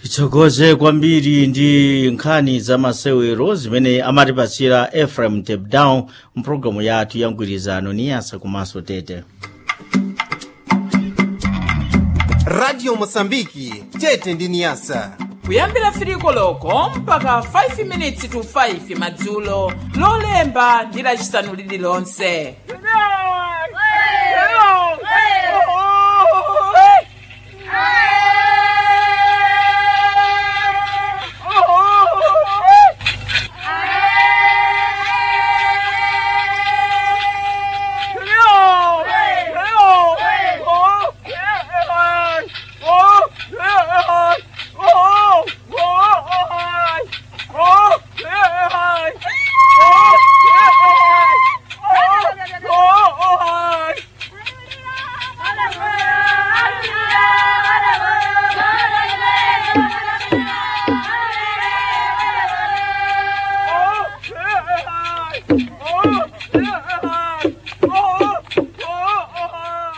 titsogoze kwambiri ndi nkhani za masewero zimene amatipasira ephraim tapdown mpulogalamu yathu ya mgwirizano niyasa komanso tete radio mosambiki tete ndi niyasa kuyambira 3 koloko mpaka 5 minutes to 5 madzulo lolemba ndi lacisanu lililonse Oh!